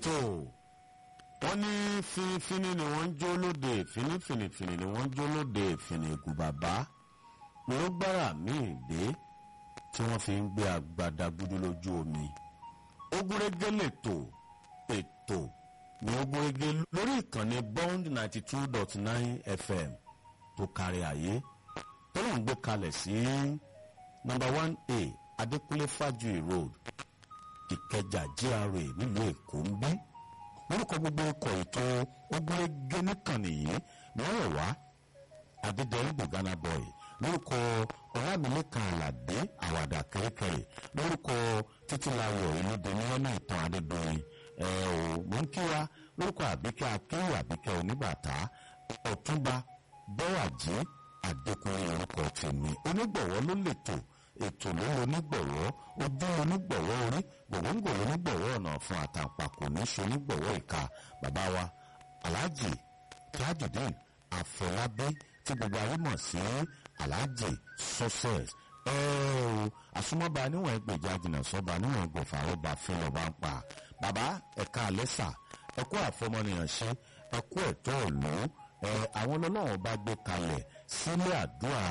tó wọ́n ní finifini ni wọ́n ń jó lóde finifini ni wọ́n ń jó lóde fìnnìkù bàbá ló gbára míì dé tí wọ́n fi ń gbé agbada gudu lójú omi ogúnrégé lètò ètò ní ogúnrégé lórí ìkànnì bond ninety two dot nine fm tó kárí ayé tó ló ń gbé kalẹ̀ sí number one a adékúnlé fájuyì road ìkẹjà gra nílùú èkó ń bí lórúkọ gbogbo ikọ̀ ètò ogúnrégé nìkànnì yìí ni wọ́n rẹ̀ wá adédèyìn bùgánà boy lórúkọ ọlámilẹ́kan àlàdé àwàdà kẹ́rẹ́kẹ́rẹ́ lórúkọ títílayọ̀ ìlúdẹ̀ni ọ̀nà ìtàn adédọ̀yìn ẹ ò mọ̀ ń kíra lórúkọ àbíkẹ́ akéwì àbíkẹ́ oníbàtà ọ̀túnba bọ́wàjí àdékùnrin orúkọ tèmi onígbọ̀wọ́ ló lètò ètò ló ń onígbọ̀wọ́ ojú onígbọ̀wọ́ orí gbòǹgbò onígbọ̀wọ́ ọ̀nà fún àtàǹpàkò ní ṣe onígbọ̀wọ́ ìka bàbá wa aláàjì tajudeen àfọlábí tí gbogbo ayé mọ̀ sí aláàjì success ẹ o àsomọ́ba níwọ̀n ẹgbẹ̀já jìnnà sọ́ba níwọ̀n ẹgbẹ̀fà ọba fún ọba ń pa bàbá ẹ̀ka àlẹ́sà ẹ̀kú àfọmọnìyàn ṣe ẹ̀kú ẹ̀tọ́ ìlú ẹ àwọn ọlọ́wọ́n bá gbé kalẹ̀ sílé àdúrà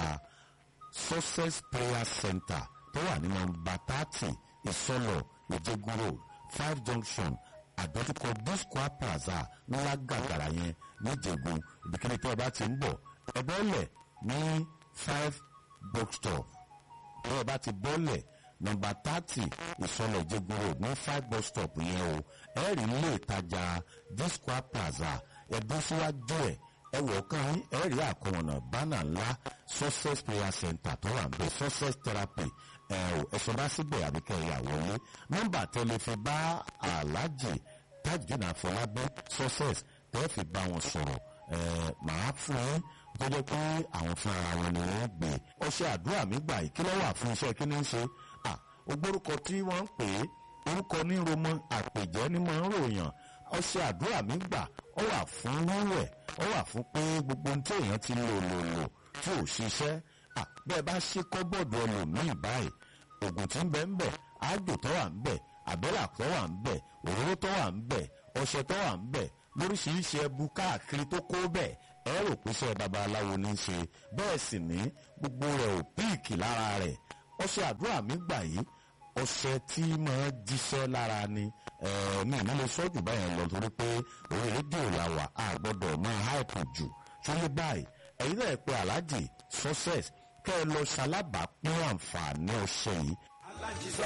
success prayer center tó wà ní nọ́mbà thirty ìsọlọ ìjẹgun road five junction àdójúkọ discoa plaza ńlá gàgàrà yẹn níjẹ̀gùn ibikíni tí ẹ bá ti ń bọ̀ ẹ bọ́lẹ̀ ní five bookstop bí ẹ bá ti bọ́lẹ̀ nọ́mbà thirty ìsọlọ ìjẹgun road ní five bus stop yẹn o ẹ rí ilé ìtajà discoa plaza ẹ dún síwájú ẹ ẹ wọ̀ kàn yín ẹ rí àkọwọ̀nà bánà ńlá success prayer center tó wà níbẹ̀ success therapy ẹ ò ẹ̀sọ́ bá síbẹ̀ àbíkẹ́ ìyàwó yín nọ́mbà tẹlifí bá aláàjì tajudeen àfọlábí success tẹ́ fi bá wọn sọ̀rọ̀ ẹ màá fún yín tó jẹ́ pé àwọn fún ara wọn ni wọ́n gbé ọṣẹ àdúrà mi gbà yìí kí ló wà fún iṣẹ́ kí ni ń ṣe à ogbórúkọ tí wọ́n ń pè é orúkọ ní romọ àpèjẹ́ ní mọ̀ ń ròyàn ọṣẹ àdúrà mi gbà ó wà fún wíwẹ̀ ó wà fún pé gbogbo ohun tí èèyàn ti lò lò lò tí ò ṣiṣẹ́ bẹ́ẹ̀ bá ṣe kọ́bọ̀dù ẹlòmíì báyìí oògùn tí ń bẹ ń bẹ ájò tó wà ń bẹ àbẹ́là tó wà ń bẹ òróró tó wà ń bẹ ọṣẹ tó wà ń bẹ lóríṣiríṣi ẹbu káàkiri tó kó bẹ́ẹ̀ ẹ rò pé iṣẹ́ babaláwo ní í ṣe bẹ́ẹ̀ sì ní gbogbo rẹ̀ ò píìkì lára rẹ̀ ọṣẹ àdúrà mi gbà yìí ọṣẹ tí máa jíṣẹ́ lára ni mi ò ní lè sọ́jú báyẹn lọ torí pé orí rédíò la wà á gbọ́dọ̀ máa háìpù jù ṣọlẹ́ báyìí ẹ̀yin náà pé aláàjì success kẹ́ ẹ lọ ṣalábàápín àǹfààní ọṣẹ yìí